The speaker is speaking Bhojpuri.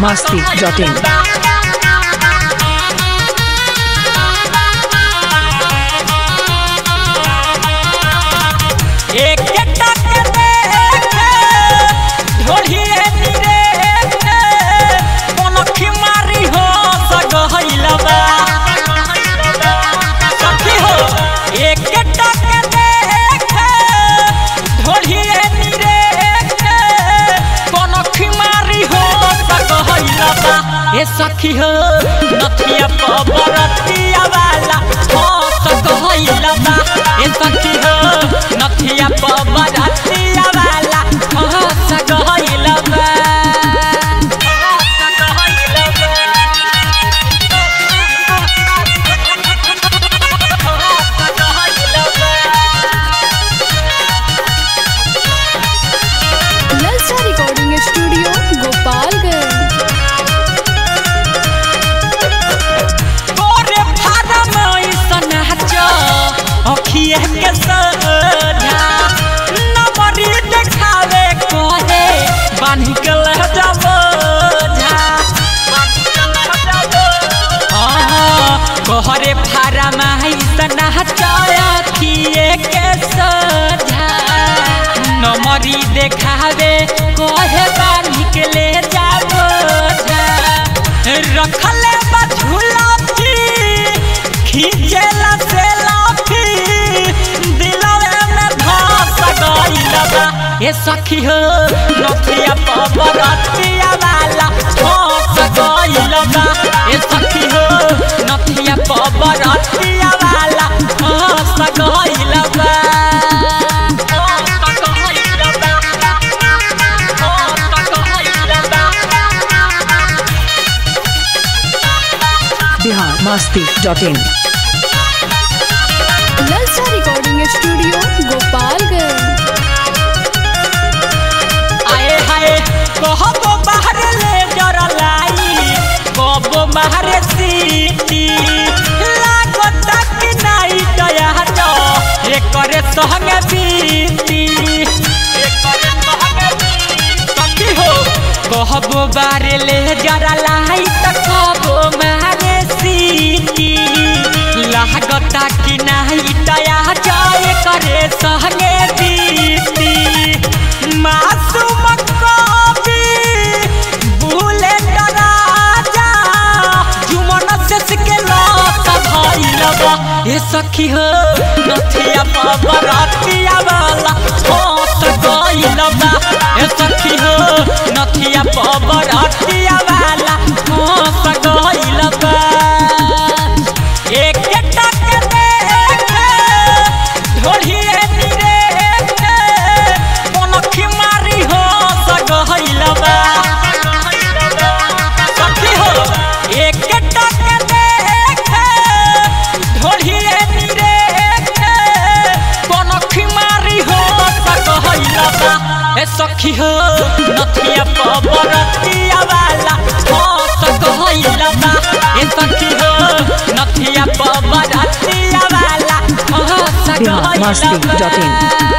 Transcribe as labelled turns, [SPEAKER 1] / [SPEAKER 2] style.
[SPEAKER 1] masti.in.
[SPEAKER 2] एक टक देखे ढोढ़िए निरेखे पनखी मारी हो सगहैलबा सखी हो एक टक देखे ढोढ़िए निरेखे पनखी मारी हो सगहैलबा ए सखी हो नथिया पबरतिया वाला हो सगहैलबा ए सखी हो नथिया पबरतिया वाला हो सगहैलबा
[SPEAKER 3] ललचा रिकॉर्डिंग स्टूडियो गोपालगंज
[SPEAKER 2] तोरे फारम ऐसन हचो अखिए के सजा नमरी देखावे कहे बान्ही के लह जाबो झा हाँ, तोहरे फारम ऐसन हचो अखिए के सजा नमरी देखावे कहे बान्ही के ले जाबो झा रखले बा झूला भी खींचेला से लाफी दिलवे में धस गइल बा ए सखी हो नथिया पबरतिया वाला धस गइल बा ए सखी हो नथिया पबरतिया वाला धस गइल बा धस गइल बा धस गइल बा
[SPEAKER 1] Bihar masti.in.
[SPEAKER 3] ललचा रिकॉर्डिंग स्टूडियो गोपालगंज
[SPEAKER 2] आए हाय कहबो बाहर ले जरा लाई कहबो बाहर सीटी लागत कि नाई दया तो एकर संग बीती एकर संग बीती सखी हो कहबो बाहर ले जरा लाई त कहबो मारे सीटी लागत कि नाई दया जाए करे संगे बीती मासूम कवि भूले राजा जुमन से के लत भइलबा ए सखी हो नथिया पबरतिया वाला होत गइलबा ए सखी हो नथिया पबरतिया वाला होत गइलबा एक टक देखे ढोढ़िए निरेखे पनखी मारी हो सगहैलबा सखी हो एक टक देखे ढोढ़िए निरेखे पनखी मारी हो सगहैलबा ए सखी हो नथिया पबरतिया वाला हो सगहैलबा ए सखी हो नथिया पबरतिया वाला हो
[SPEAKER 1] Bihar
[SPEAKER 2] सगहैलबा
[SPEAKER 1] masti.in.